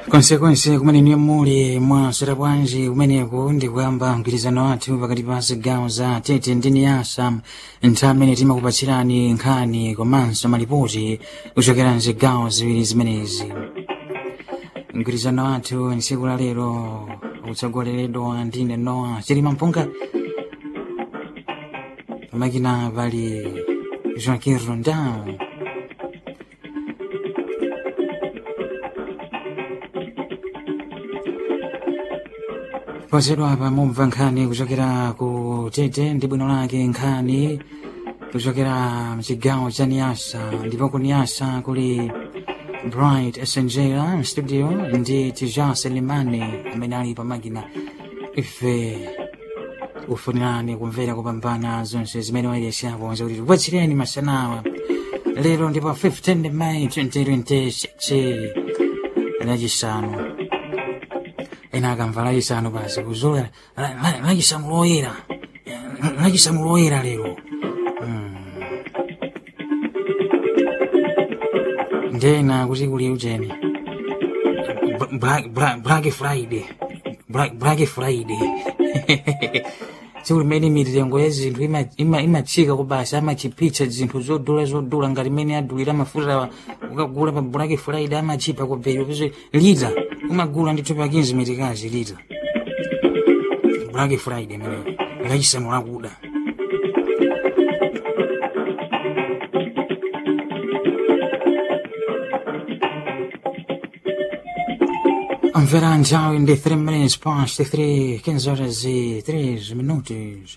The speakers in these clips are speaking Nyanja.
konsekonse kumene niyo muli mwasera bwanji kumeneko ndikuyamba mgwirizano wathu pakati pa zigawo za tete ndi niyasa nthawi imene timakupatsirani nkhani komanso malipoti kuchokera mzigawo ziwiri zimenezi mgwirizano wathu ntsiku la lero utsogoleredwa ndine noa chilima mpunga pamakina pali joaquin rondao pozedwa apa mumva nkhani kuchokera ku tete ndi bwino lake nkhani kuchokera mchigawo cha niyasa ndipo ku niyasa kuli bright essenjera mstudio ndi tija selimani amene ali pamakina ife ufunirani kumvera kupambana zonse zimene wayeshapo zakuti tipatsireni masanawa lero ndipo 15 May 2026 lachisanu ena akamva lachisanu basi kuzola lachisanu loyera lachisanu loyera lero ndena kuti kuli ujeni black friday black friday tsiku limene mitengo ya zinthu imatsika kubasa amachipitsa zinthu zodula zodula ngati imene adulira mafuta ukagula pa black friday amachipa kwabeli pese lita umagula ndithu pa 15 mitikazi lita black friday imeneyo lachisanu lakuda Verrà già in 3 minutes past 3, 15 horas e 3 minutos.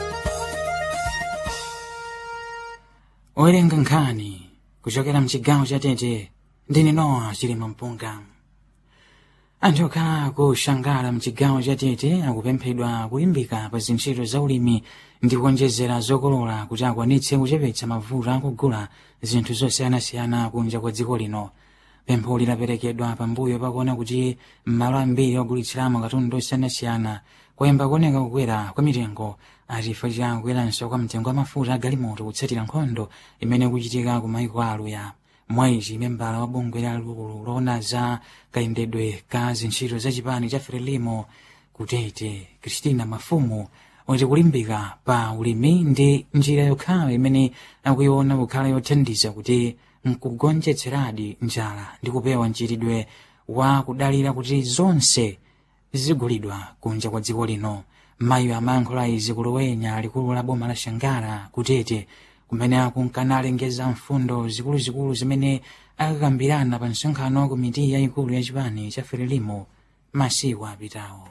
owerenga nkhani kuchokera mchigawo cha tete ndine nowa chilima mpunga anthu okhala kushangala mchigawo cha tete akupemphedwa kulimbika pa zintchito za ulimi ndi kuonjezera zokolola kuti akwanitse kuchepetsa mavuto akugula zinthu zosiyanasiyana kunja kwa dziko lino pempho lidaperekedwa pambuyo pakuona kuti m'malo ambiri ogulitsiramo katundu osiyanasiyana kwayamba kuoneka kukwera kwa mitengo chifukwa cha kukweranso kwa mtengo wa mafuta agalimoto kutsatira nkhondo imene kuchitika ku maiko aluya mwaichi membala wa bungwe lalikulu loona za kayendedwe ka zintchito za chipani cha frelimo kutete kristina mafumu wati kulimbika pa ulimi ndi njira yokhayo imene akuiona kukhala yothandiza kuti nkugonjetseradi njala ndi kupewa mchitidwe wa kudalira kuti zonse zigulidwa kunja kwa dziko lino mayi amayankhula izi kulowenya likulu la boma la shangara kutete kumene akunkanalengeza mfundo zikuluzikulu zimene akakambirana pa msonkhano wa komiti yayikulu ya chipani cha frelimo masiku apitawo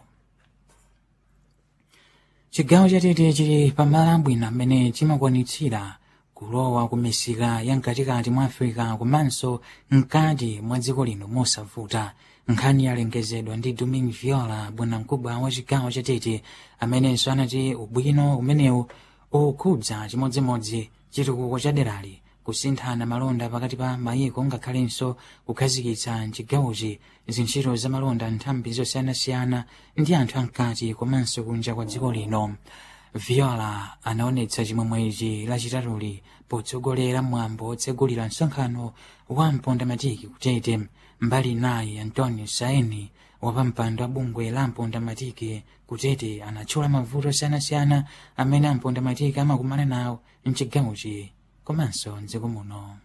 chigawo chatete chili pamalo abwino amene chimakwanitsira kulowa ku misika ya mkatikati mwa africa komanso mkati mwa dziko lino mosavuta nkhani yalengezedwa ndi domin viola bwanamkubwa wa chigawo chatete amenenso anati ubwino umenewu ukukhudza chimodzimodzi chitukuko cha derali kusinthana malonda pakati pa mayiko ngakhalenso kukhazikitsa mchigawochi zintchito za malonda nthambi zosiyanasiyana ndi anthu amkati komanso kunja kwa dziko lino viola anaonetsa chimwemwechi lachitatuli potsogolera mwambo otsegulira msonkhano wa mpondamatiki kutete mbali naye antonio saini wapampando wa bungwe la mpondamatiki kutete anatchula mavuto osiyanasiyana amene ampondamatiki amakumana nawo mchigawochi komanso mdziko muno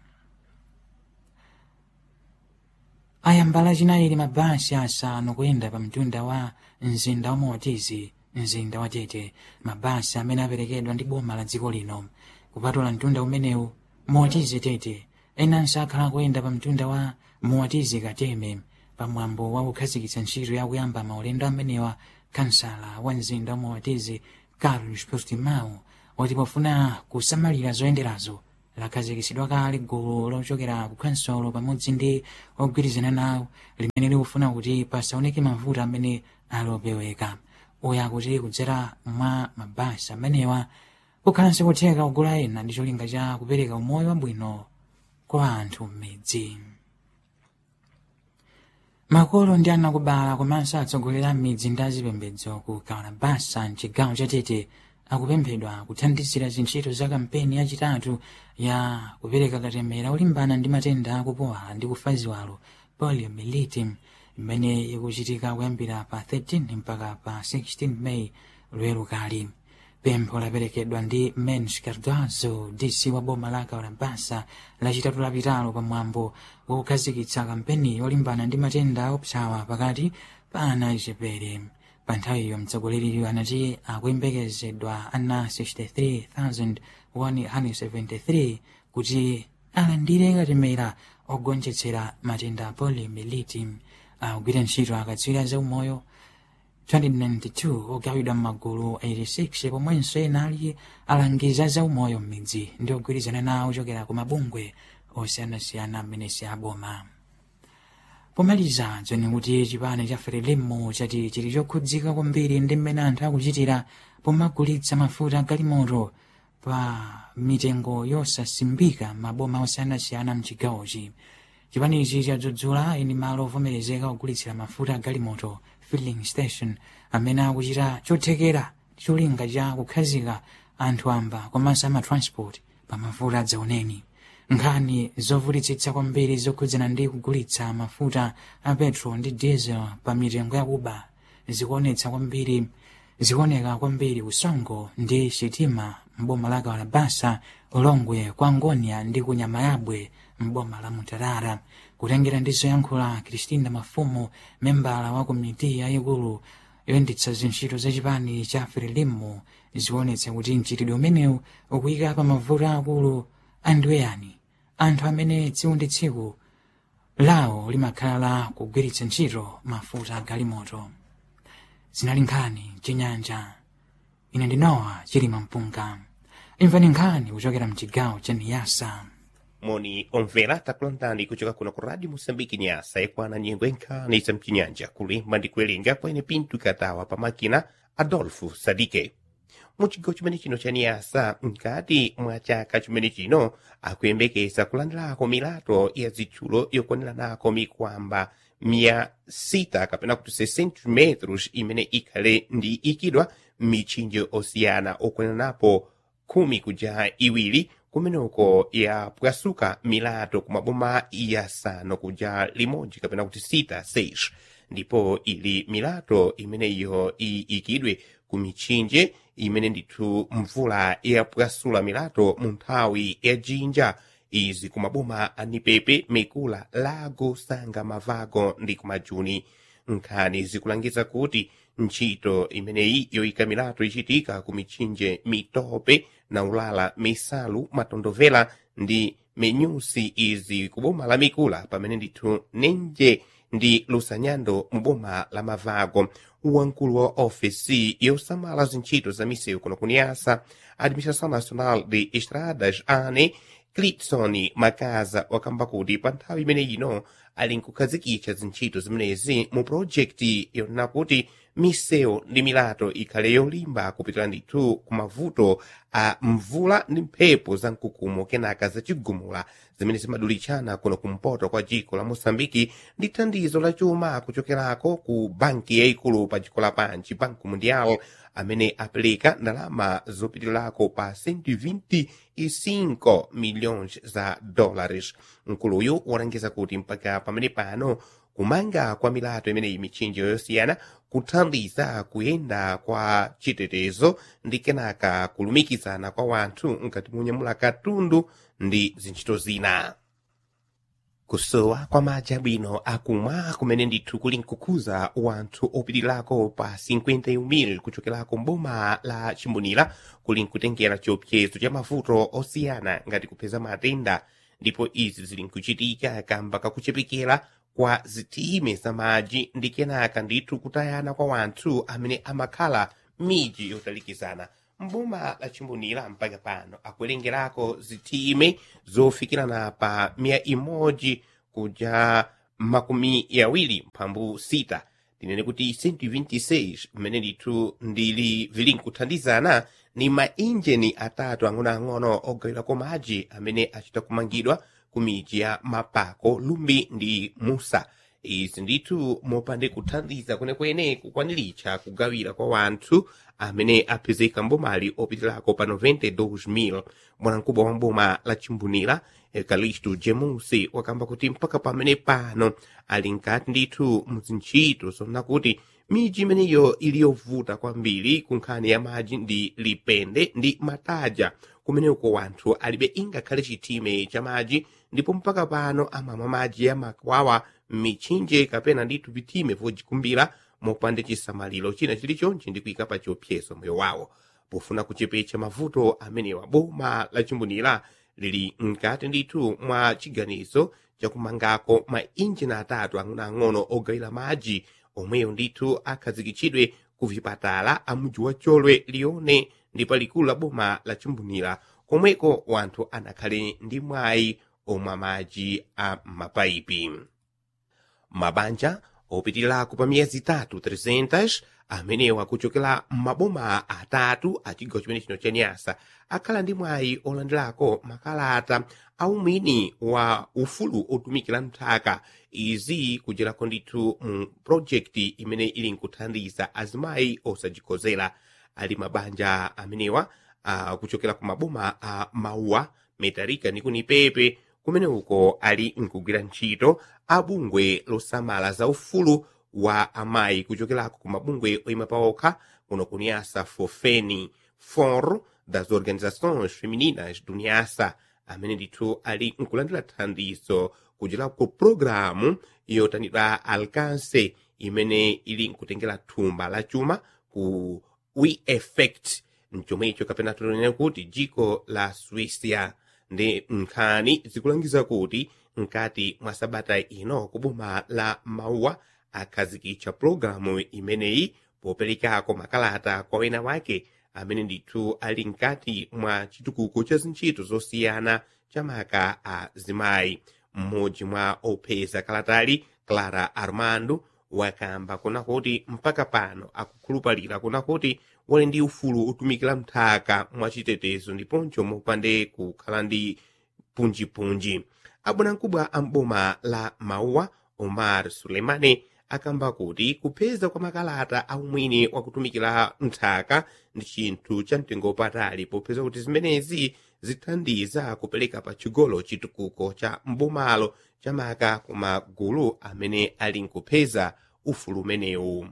ayambala chinayili mabasi asanu kuyenda pa mtunda wa mzinda wa motizi mzinda wa tete mabasi amene aperekedwa ndi boma la dziko lino kupatula mtunda umenewu motizi tete enanso akhala kuyenda pa mtunda wa motizi kateme pamwambo wa kukhazikitsa ntchito yakuyamba maulendo amenewa kansala wa mzinda wa motizi carlos portimao wati pofuna kusamalira zoyenderazo lakhazikitsidwa kale gulu lochokera ku kansolo pamodzi ndi ogwirizana nawo limene likufuna kuti pasaoneke mavuto amene alopeweka uya kuti kudzera mwa mabasi amenewa kukhalanso kutheka kugula ena ndi cholinga cha kupereka umoyo wabwino kwa anthu m'midzi makolo ndi anakubala komanso atsogoleri a midzi ndi azipembedzo ku kalabasa mchigawo chatete akupemphedwa kuthandizira zintchito za kampeni yachitatu ya kupereka katemera olimbana ndi matenda akupowa ndi kufa ziwalo poliomyelitis imene ikuchitika kuyambira pa 13 mpaka pa 16 meyi lwero kali pempho laperekedwa ndi mens cardozo dc wa boma la kaurabasa lachitatu lapitalo pamwambo wakukhazikitsa kampeni yolimbana ndi matenda opsawa pakati pa ana achepere pa nthawiyo mtsogoleriyo anati akuyembekezedwa ana 63173 kuti alandire katemera ogonjetsera matenda a poliomyelitis akugwira ntchito akatswiri zaumoyo 2092 ogawidwa m'magulu 86 pomwenso ena ali alangiza zaumoyo m'midzi ndi ogwirizana nawo ochokera ku mabungwe osiyanasiyana amene si aboma pomaliza dzoni kuti chipani cha frelimo chati chili chokhudzika kwambiri ndi mmene anthu akuchitira pomagulitsa mafuta agalimoto pa mitengo yosasimbika maboma osiyanasiyana mchigawochi chipanichi chadzudzula ini malo ovomerezeka ogulitsira mafuta agalimoto filling station amene akuchita chothekera cholinga cha kukhazika anthu amba komanso amatransport pa mafuta adzaoneni nkhani zovutitsitsa kwambiri zokhudzana ndi kugulitsa mafuta a petrol ndi diesel pa mitengo yakuba zikuonetsa kwambiri zikuoneka kwambiri usongo ndi sitima mboma la kalabasa ulongwe kwa ngonia ndi kunyama yabwe mboma la mutarara kutengera ndi zoyankhula kristina mafumu membala wa komiti yayikulu yoyendetsa zintchito za chipani cha frelimo zikuonetsa kuti mchitidwe umenewu ukuyika pa mavuto akulu andiweyani anthu amene tsiku ndi tsiku lawo limakhala la kugwiritsa ntchito mafuta agalimoto zinali nkhani chinyanja ine ndinowa chilima mpunga imvani nkhani kuchokera mchigawo cha niyasa moni omvera takulandani kuchoka kuno ku radio moçambique nyasa ikwana nyengo enkhani za mchinyanja kulimba ndi kuwerenga kwene pinto ikatawa pa makina adolfo sadike muchigawo chimene chino cha niyasa mkati mwa chaka chimene chino akuyembekeza kulandirako milato ya zitchulo yokwaniranako mikwamba mia sita kapena kuti 60 metros imene ikhale ndi ikidwa m'mitchinje osiyana okwaniranapo khumi kuja iwiri kumeneko yapwasuka milato ku maboma yasanu kuja limodzi kapena kuti sita seis ndipo ili milato imeneyo iyikidwe ku mitchinje imene ndithu mvula yapwasula milato mu nthawi ya jinja izi ku maboma a nipepe mikula lago sanga mavago ndi kumajuni nkhani zikulangiza kuti ntchito imeneyi yoyika milato ichitika ku mitchinje mitope na ulala misalu matondovela ndi menyusi izi ku boma la mikula pamene ndithu nenje ndi lusanyando mu boma la mavago wamkulu wa ofesi yosamala zintchito za misewu kuno kuniyasa administração nacional de estradas ane clipson makaza wakamba kuti pa nthawi imene ino ali nkukhazikitsa zintchito zimenezi mu projekti yonena kuti misewu ndi milato ikhale yolimba kupitira ndithu ku mavuto a mvula ndi mphepo za mkukumo kenaka zacigumula zimene zimadulitchana kuno kumpoto kwa dziko la moçambike ndi thandizo la chuma kuchokerako ku banki yayikulu pa dziko lapansi banco mundial amene apereka ndalama zopitirako pa 125 milhões za dólares mkuluyu walangiza kuti mpaka pamene pano kumanga kwa milato imeneyi mitchinje yosiyana kuthandiza kuyenda kwa chitetezo ndi kenaka kulumikizana kwa wanthu nkati munyamula katundu ndi zintchito zina kusowa kwa madzi abwino akumwa kumene ndithu kuli nkukhuza wanthu opitirako pa 51,000 kuchokerako mboma la chimbonera kuli nkutengera chiopsezo cha mavuto osiyana ngati kupeza matenda ndipo izi zili nkuchitika kamba kakuchepekera kwa zitime za madzi ndi kenaka ndithu kutayana kwa wanthu amene amakhala miji yotalikizana mboma la chimbonera mpaka pano akuwerengerako zitime zofikirana pa mia imodzi kuja makumi yawiri mphambu sita tinene kuti 126 mmene ndithu ndili vili nkuthandizana ni mainjini atatu ang'onoang'ono ogawirako madzi amene achita kumangidwa ku miji ya mapako lumbi ndi musa izi ndithu mopande kuthandiza kwenekwene kukwaniritsa kugawira kwa wanthu amene apezeka mbomali opitirako pa 92,000 bwanamkubwa wa mboma la chimbunira ekalistu jemusi wakamba kuti mpaka pamene pano ali nkati ndithu muzintchito zonna kuti miji imeneyo ili yovuta kwambiri ku nkhani ya madzi ndi lipende ndi mataja kumeneko wanthu alibe ingakhale chitime cha madzi ndipo mpaka pano amamwa madzi ya makwawa m'mitchinje kapena ndithu vitime vodzikumbira mopande chisamaliro china chilichonse ndi kuyika pa chiopsezo moyo wawo pofuna kuchepetsa mavuto amenewa boma la chimbunira lili mkati ndithu mwa chiganizo chakumangako mainjini atatu ang'onoang'ono ogawira madzi omweyo ndithu akhazikitsidwe ku vipatala a mudzi wa cholwe lione ndi palikulu la boma la chimbunira komweko wanthu anakhale ndi mwayi omwa madzi a mapayipi mabanja opitirako pa miyezi itatu 300 amenewa kuchokera m'maboma atatu a chigawo chimene chino cha nyasa akhala ndi mwayi olandirako makalata aumwini wa ufulu otumikira nthaka izi kucherako ndithu mu projekti imene ili nkuthandiza azimayi osajikozera ali mabanja amenewa uh, kuchokera ku maboma a uh, mauwa metarika ndi kunipepe kumene uko ali nkugwira ntchito abungwe losamala za ufulu wa amayi kuchokerako ku mabungwe oyima paokha kuno kuniasa fofeni for das organizações femininas do niasa amene ndithu ali nkulandira thandizo kuchera ku programu yotanidwa alcance imene ili nkutengera thumba la chuma ku we effect mchomwecho kapena tunene kuti jiko la swisia ndi nkhani zikulangiza kuti mkati mwa sabata ino kuboma la mauwa akhazikitsa pologalamu imeneyi poperekako makalata kwa wena wake amene ndithu ali mkati mwa chitukuko cha zintchito zosiyana chamaka a zimayi mmodzi mwa opeza kalatali clara armando wakamba kuna kuti mpaka pano akukhulupalira kuna kuti wali ndi ufulu otumikira mthaka mwachitetezo ndiponso mopande kukhala ndi punjipunji abwanamkubwa a mboma la mauwa omar suleimane akamba kuti kupeza kwa makalata aumwini wakutumikira nthaka ndi chinthu cha mtengo wapatali popeza kuti zimenezi zithandiza kupereka pa chigolo chitukuko cha mbomalo chamaka ku magulu amene ali nkupeza ufulu umenewu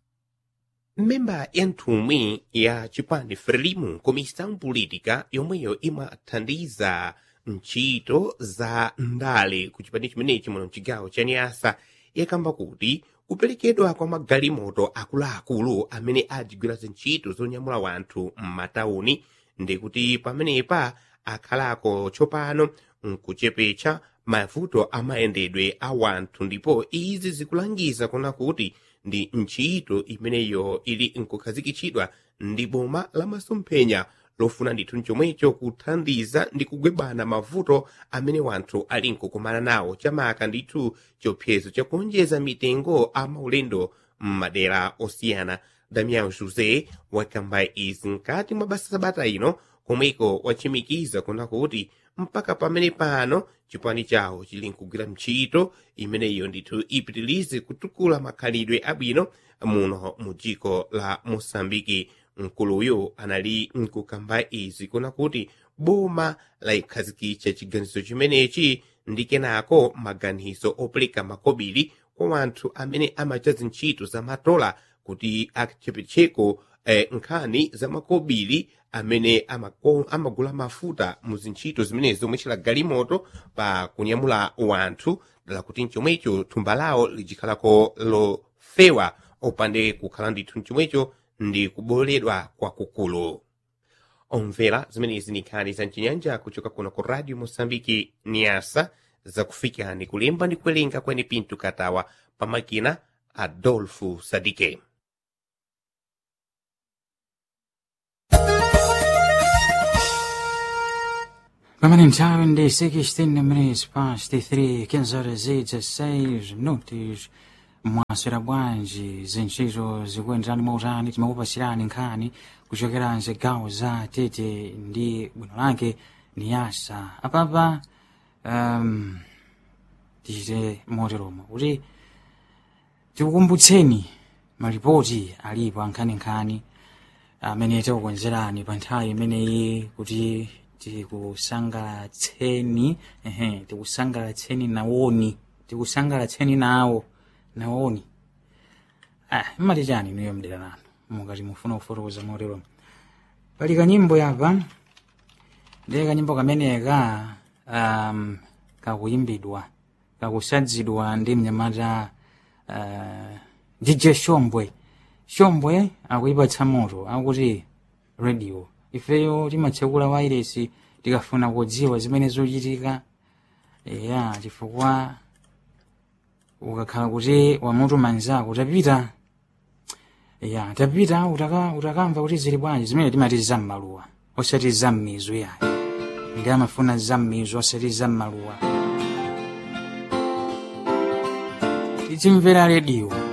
mmemba ya nthumwi ya chipande frelimu komisiyo politika yomweyo imathandiza ntchito za ndale ku chipande chimenechi muno mchigawo cha nyasa yakamba kuti kuperekedwa kwa magalimoto akuluakulu amene adzigwira zintchito zonyamula wanthu m'matauni ndikuti pamenepa akhalako tsopano nkuchepetsa mavuto amayendedwe a wanthu ndipo izi zikulangiza kuna kuti ndi ntchito imeneyo ili nkukhazikitsidwa ndi boma la masomphenya lofuna ndithu mchomwecho kuthandiza ndi kugwebana mavuto amene wanthu ali nkukumana nawo chamaka ndithu chiopsezo chakuonjeza mitengo a maulendo m'madera osiyana damian josé wakamba izi mkati mwa basa sabata ino komweko wachimikiza kuna kuti mpaka pamene pano chipani chawo chili nkugwira ntchito imeneyo ndithu ipitirize kutukula makhalidwe abwino muno mu dziko la mosambiki mkuluyu anali nkukamba izi kuna kuti boma laikhazikitsa chiganizo chimenechi ndi kenako maganizo opereka makobiri kwa wanthu amene amacha zintchito za matola kuti achepetseko eh, nkhani za makobiri amene amako, amagula mafuta mu zintchito zimenezi zomwe chila galimoto pa kunyamula wanthu dala kuti mchomwecho thumba lawo lijikhalako lofewa opande kukhala ndithu mchomwecho ndi kuboledwa kwakukulu omvera zimenezi ni nkhani za mchinyanja kuchoka kuno ku radio mosambiki niasa zakufikani kulemba ndi kuwerenga kwene pinto katawa pamakina adolfo sadike Pamene nthawi ndi 16 minutes past 3 15 horas e 16 minutos mwaswera bwanji zintchito zikuyenderani mautani timakupasirani nkhani kuchokera mzigawo za tete ndi bwino lake ni yasa apapa um, tichite moteromo kuti tikukumbutseni malipoti alipo ankhaninkhani amene tikukonzerani pa nthawi imeneyi kuti tikusangalatseni ehe tikusangalatseni nawoni tikusangalatseni nawo nawoni ah, mmati chani inuyo mdera lanu mukati mufuna kufotokoza motero pali kanyimbo yapa ndiye kanyimbo kameneka um, kakuyimbidwa kakusadzidwa ndi mnyamata uh, dj shombwe shombwe akuyipatsa moto akuti radio ifeyo timatsekula wairesi tikafuna kudziwa zimene zochitika ya chifukwa ukakhala kuti wamutu manzako tapita ya tapita utaka utakamva kuti zili bwanji zimene timati zammaluwa osati zammizo yayi ndi amafuna zammizo osati zammaluwa tichimvera rediyo